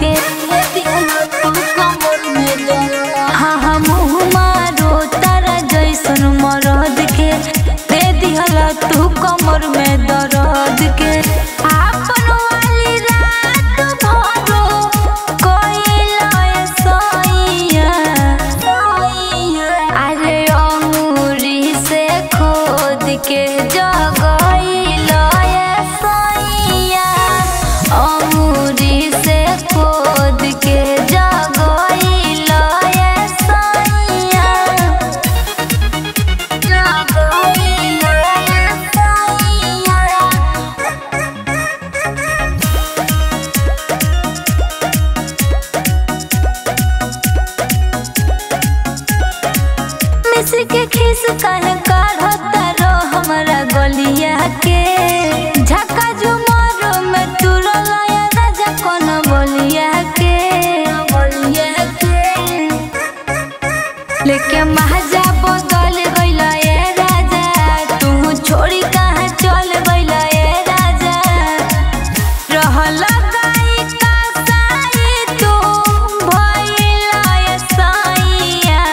के हाँ हाँ मुँह मारो तारा जैसन मरद के दे दिहला तू कमर में दर्द के आपन वाली रात भरो कोइला सैया अरे अंगूरी से खोद के जगैला सैया अंगूरी से खोद के जगैला सैया मिस्र के खीस काहे काढ़ता रो हमरा गलिया के झका झुमर में तुरल या राजा कोन बोलिया के बोलिया के लेके महाजा बदल गइला ए राजा तू छोड़ी कहाँ चल गइला ए राजा रहल गाई का साई तू भइला ए साइया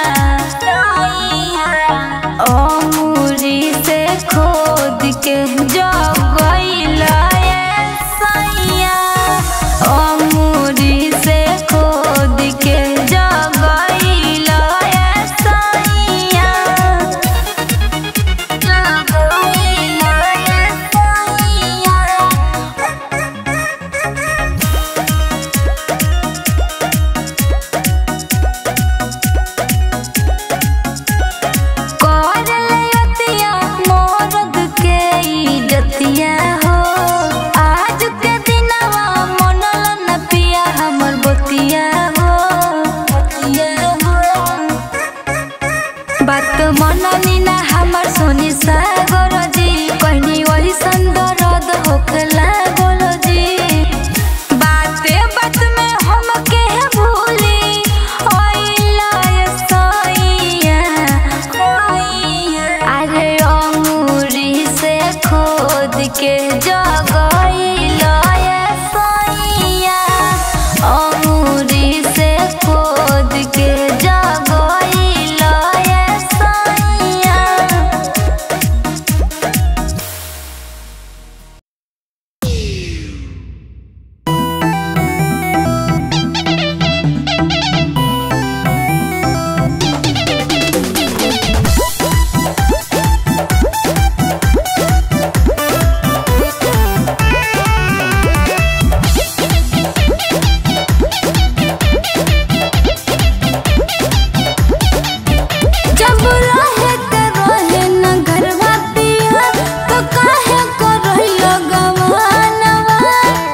अमूरी से खोद के जगइला ए साइया अमूरी से खोद के जगइला ए साइया जगइला ए साइया करलयतिया मोरद के इज्जतिया हो आज के दिनवा मनल न पिया हमर बतिया हो बतिया हो बात मननी ना हमर सोनी सागर जी कहनी वही संदरद होखला बोलो जी बाते बात में हम के भूली ओइला सैया अरे अंगूरी से खोद के जगइला सैया अंगूरी से खोद के जगइला सैया जब रहे के रहे न घरवा पिया तो काहे को रहिलो गवानवा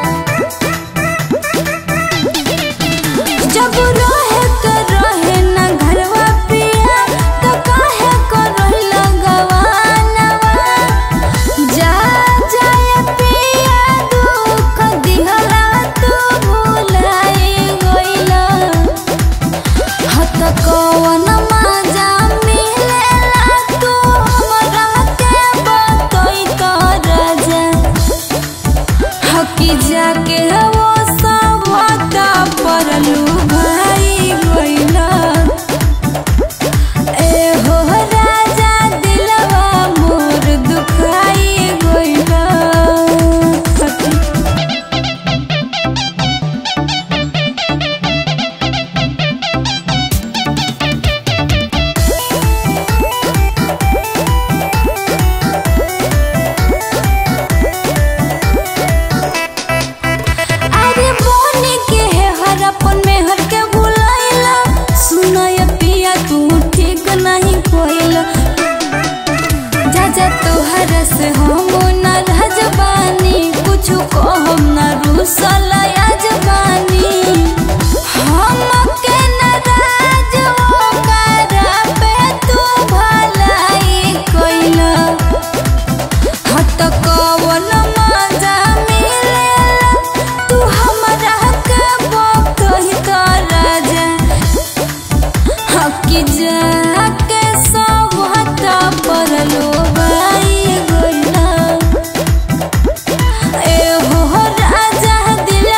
जब रहे के रहे न घरवा पिया तो काहे को रहिलो गवानवा जा जाय पिया दुख दिहला तू भुलाई गइला हत कवन मजा मिलेला तू हमरा के बतई त राजा हकी जाके वो सब हता परलू भाई गइला ए हो राजा दिलवा मोर दुखाई गइला अरे बोने के है हर अपन में हर के बुलाइला सुनाय पिया तू ठीक नहीं कोइला जा जा तोहर से हम न रजबानी कुछ कहम न रूसल जबानी हम के नाराज ओकरा पे तू भलाई कोइला हत कवन मजा मिलेला तू हमरा के बकही त राजा हकी जाके सब हता परलो बाई गइला ए हो राजा दिल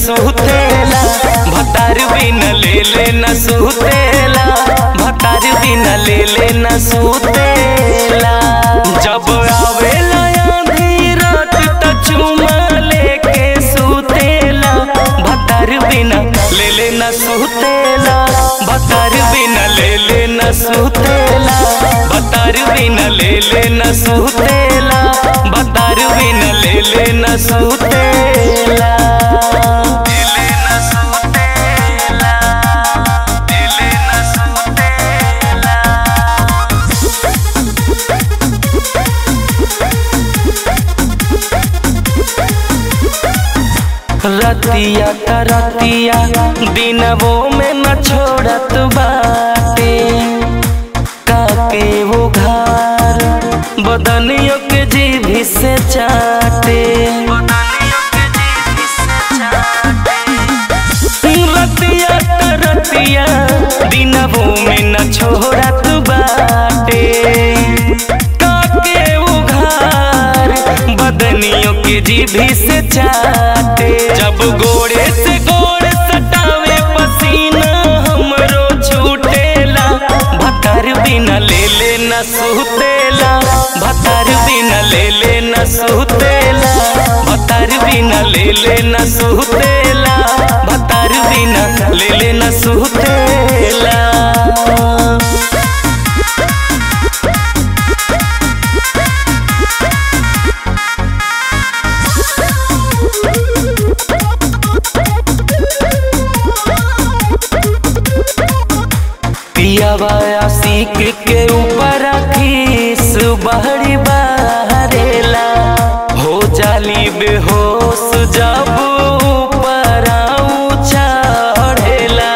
सुतेला भतार बिना ले ले न सुतेला भतार बिना ले ले न सुतेला जब आवेला आधी रात त चुमा लेके सुतेला भतार बिना ले ले न सुतेला भतार बिना ले ले न सुतेला भतार बिना ले ले न सुतेला भतार बिना ले ले न सुतेला ले ले न सुतेला ले ले न सुतेला रतिया त रतिया दिनवो में न छोड़त बाटे काके वो घर बदनियों के जीभी से चाटे रतिया त रतिया दिनवो में न छोड़त बाटे काके वो घर बदनियों के जीभी से चाटे जब गोड़े से गोड़ सटावे पसीना हमरो छूटेला भतर बिना ले ले न सुतेला भतर बिना ले ले न सुतेला भतर बिना ले ले न सुतेला भतर बिना ले ले न सुतेला पियावा आशिक के ऊपर खीस बहरी बहरेला हो जाली बेहोश जब ऊपर चढ़ेला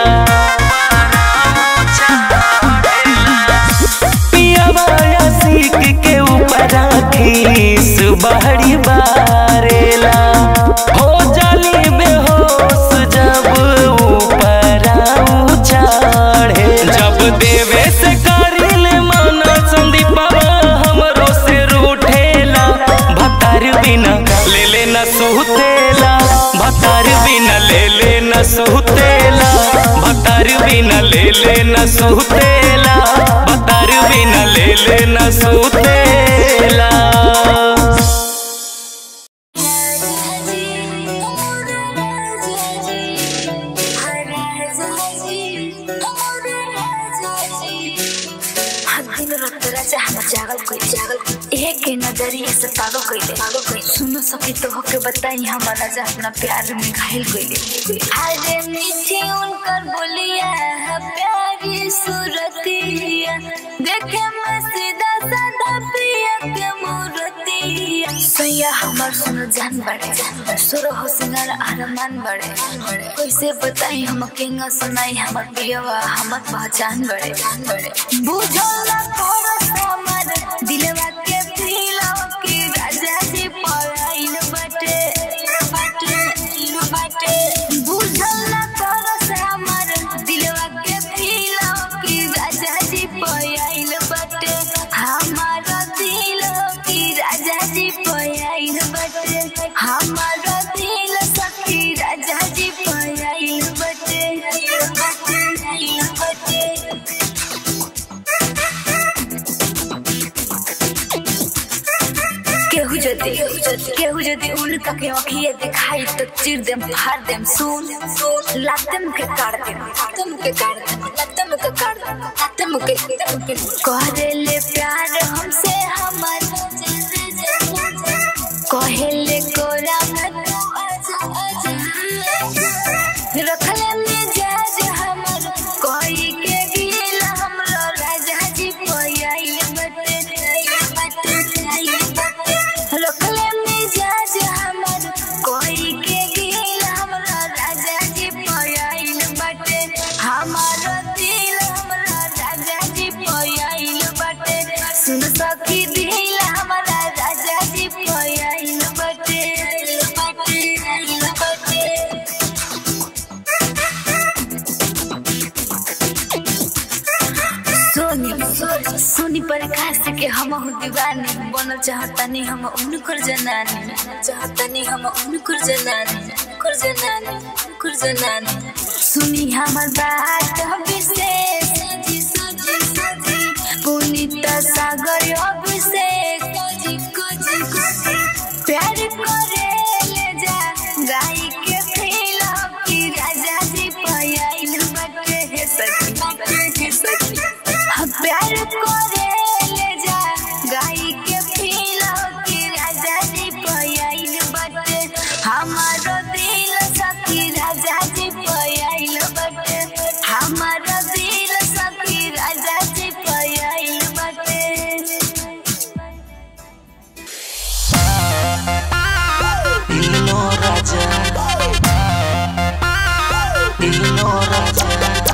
पियावा आशिक के ऊपर खीस बहरी बहरेला हो जाली बेहोश जब ऊपर चढ़े जब देवे से करिल माना संदीपवा हमरो से रूठेला भतार बिना ले ले न सुतेला भतार बिना ले ले न सुतेला भतार बिना ले ले न सुतेला भतार बिना ले ले न सुतेला दिन रात राजा हम जागल कोई जागल एक के नजरिए से पागल कइले पागल कइले सुनो सकी तो होके बताई हम राजा अपना प्यार में घायल कइले अरे मीठी उनकर बोलिया है प्यारी सूरतिया देखे में सीधा साधा पिया के मूर्तिया सैया हमर सुनो जान बड़े सुर हो सिंगार अरमान बड़े कैसे बताई हम केंगा सुनाई हमर पियवा हमर पहचान बड़े बुझो ना कोरस हमर दिलवा के फीलो की राजा जी पराइल बटे बटे बटे बुझो ना कोरस हमर दिलवा के फीलो की राजा जी पराइल बटे हमारा दिल की राजा जी पराइल बटे हमारा दिल सखी राजा जी पराइल बटे बटे बटे केहू जदि केहू जदि उनका के अखिए दिखाई तो चिर देम फाड़ देम सुन लातम के काट देम लातम के काट देम लातम के काट देम लातम के करे ले प्यार हमसे हमर कहेले कोरा में तू आजा आजा रखले मिजाज हमर कोई के दिल हमरो राजा जी पयाइल बटे बटे रखले मिजाज हमर कोई के दिल हमरो राजा जी पयाइल बटे हमारो दिल हमरो राजा जी पयाइल बटे सुन सखी दिल हमारा राजा जी पयाइल बटे बटे बटे सोनी सोनी प्रकाश के हम दीवानी बनल चाहतनी हम उनकर जनानी चाहतनी हम उनकर जनानी उनकर जनानी ठाकुर जनान सुनी हमर बात विशेष पुनीत सागर अभिषेक प्यार करे ले जा गाई के फील की राजा जी पयाइल बटे हे सखी हे सखी हाँ, प्यार करे ले जा गाई के फील की राजा जी पयाइल बटे हमारो दिल सखी राजा जी पयाइल बटे हमारो दिल सखी राजा जी पयाइल बटे दिलो राजा दिलो राजा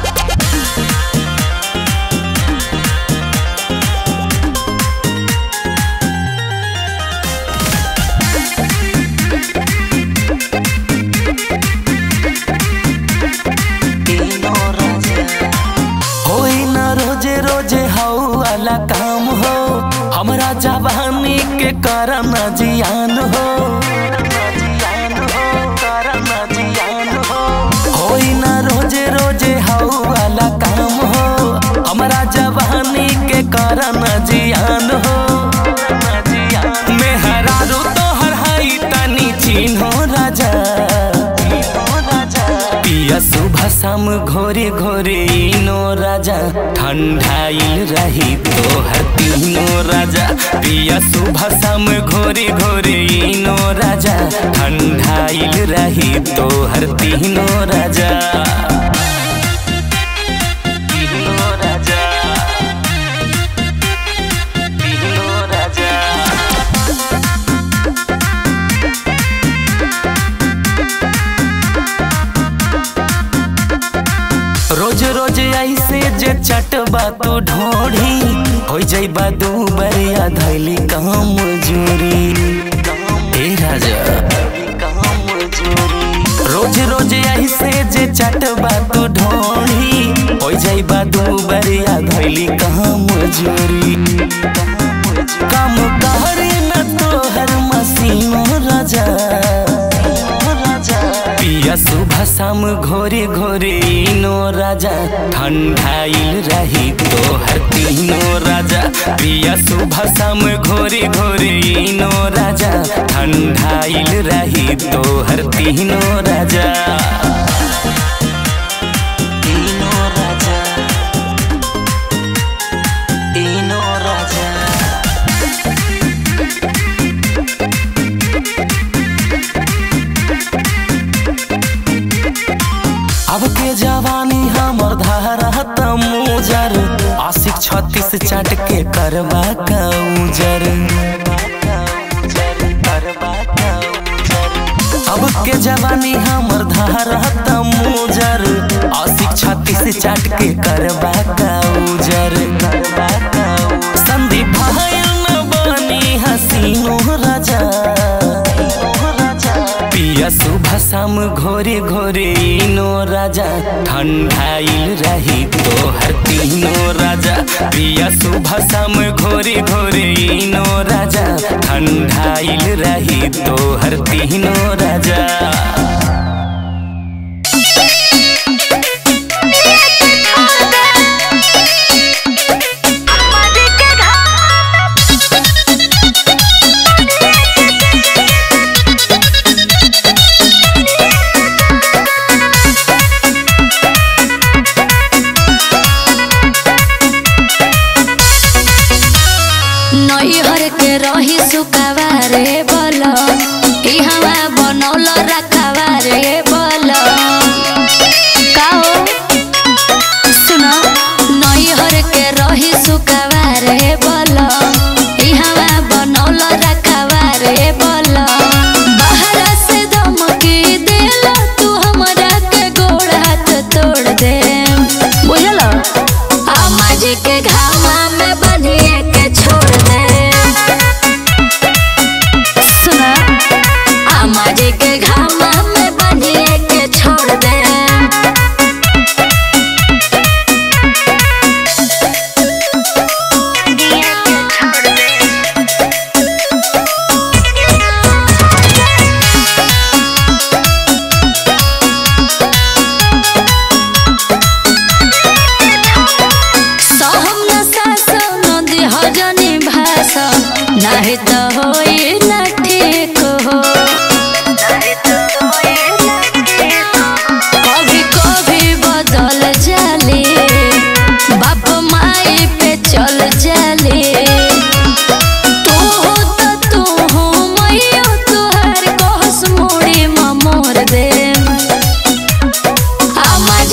दिलो राजा होई न रोजे रोजे हाउ वाला काम हो हमरा जवानी के करम जियान हो होई न रोजे रोजे हाउ वाला काम हो हमरा जवानी के करम जियान हो मेहरारू तोहर हाई तनी चिन्हो राजा पिया सुबह शाम घोरे घोरे इनो राजा ठंडाइल रही तोहर तीनो राजा पिया सुबह शाम घोरे घोरे इनो राजा ठंडाइल रही तोहर तीनो राजा तीनो राजा तीनो राजा रोज रोज ऐसे जे चटबा तू ढोढ़ी हो जाइबा दू बरिया धैली काम जोरी ए राजा रोज रोज ऐसे जे चटबा तू ढोढ़ी हो जाइबा दू बरिया धैली काम जोरी काम कहरी न तोहर मसीनो राजा पिया सुबह शाम घोरे घोरे इनो राजा ठंडाइल रही तोहर तीनो राजा पिया सुबह शाम घोरे घोरे इनो राजा ठंडाइल रही तोहर तीनो राजा तीनो राजा तीनो राजा अब के जवानी हमर धारत मुजर आशिक छत्तीस चाट के करबा का उजर अब के जवानी हमर धारत मुजर आशिक छत्तीस चाट के करबा का उजर संदीप भाई न बनी हसीनो राजा पिया सुबह शाम घोरे घोरे इनो राजा ठंडाइल रही तोहर तीनो राजा पिया सुबह शाम घोरे घोरे इनो राजा ठंडाइल रही तोहर तीनो राजा नैहर के रही सुकावा रे बल ई हवा बनौल रखावा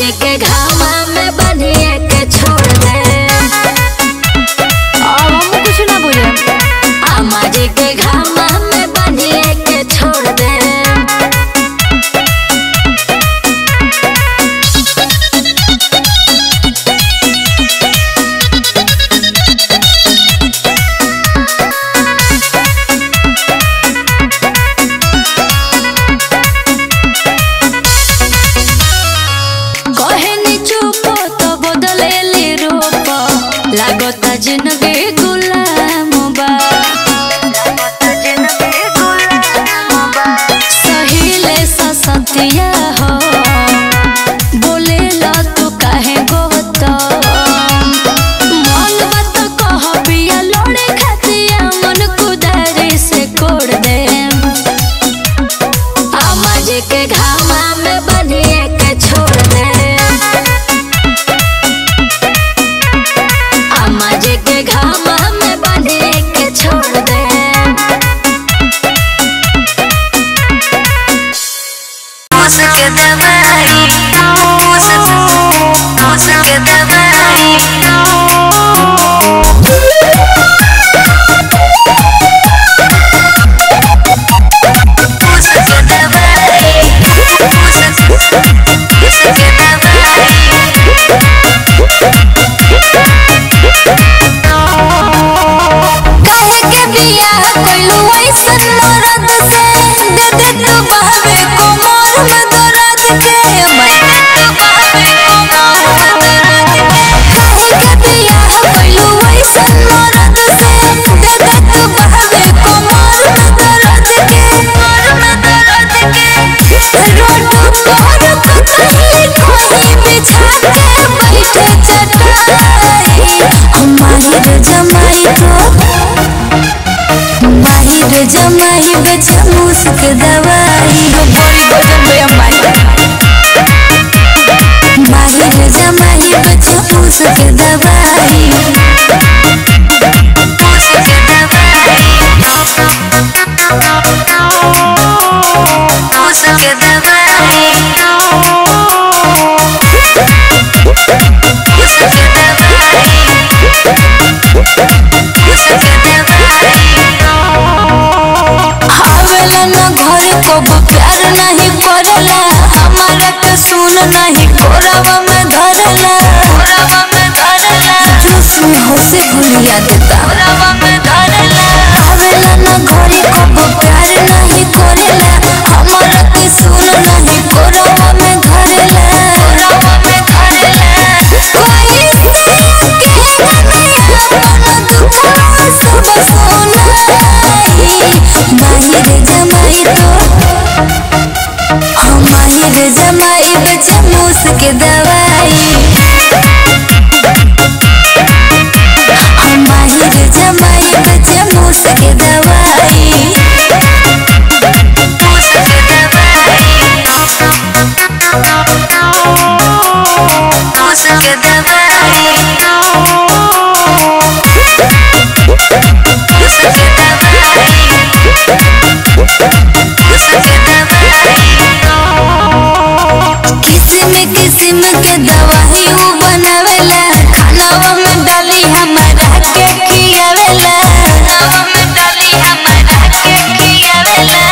जी के घामा में बनिए के छोड़ दे अब हम कुछ ना बुझे अम्मा जी के घामा में बनिए के छोड़ दे कहनी चुप तो बदलेली रूप लागता जिंदगी गुलाम बा सहिले ससतिया हो बोले ला तू काहे गोत मन बात कह पिया लोड़े खातिया मन कुदारी से कोड़ दे अम्मा जी के घामा में बनिए के छोड़ दे अम्मा जी के घामा में बनिए के छोड़ दे उसके दवाई उसके दवाई उसके दवाई उसके दवाई काहे के बिया कोइलू ऐसन मरद से दे दे तू बहवे कोमर में दर्द के मैं दे तू बहवे कोमर में दर्द के काहे के बिया कोइलू ऐसन मरद से दे दे तू बहवे कोमर में दर्द के कोमर में दर्द के रोड पर कहीं कोई बिछा के बैठे चटाई हम माहिर जमाई तो माहिर जमाई बेचा मुस्क दवाई बड़ी भोजन बे अम्बाई माहिर जमाई बेचा मुस्क दवाई उसके दवाई उसके दवाई उसके दवाई उसके आवेला न घर को प्यार नहीं करेला हमारा के सुन नहीं कोरावा में धरेला कोरावा में धरेला जोश में होसे भुलिया देता कोरावा में धरेला आवेला न घर को प्यार नहीं करेला हमारा के सुन नहीं कोरावा में धरेला कोरावा में धरेला कोई से के दुनिया मन दुखवा सब सुनाई माहिर जमाई तो हम माहिर जमाई बच्चा मुस्क दवाई हम माहिर जमाई बच्चा मुस्क दवाई उसके दवाई उसके दवाई उसके किस्म किस्म के दवाई उ बनावेला खानावा में डाली हमारा के खियावेला खानावा में डाली हमारा के खियावेला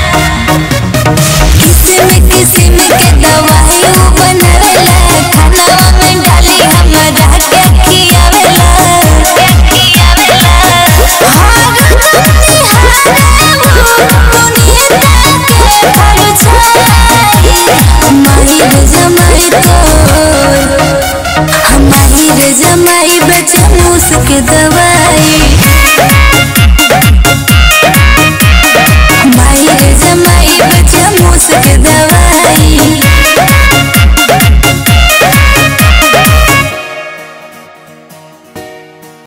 किस्म किस्म के दवाई उ बनावेला खानावा में डाली हमारा के खियावेला के खियावेला हर दुनिया के हर छाई माहिर जमाई तो माहिर जमाई बचा मुस्क दवा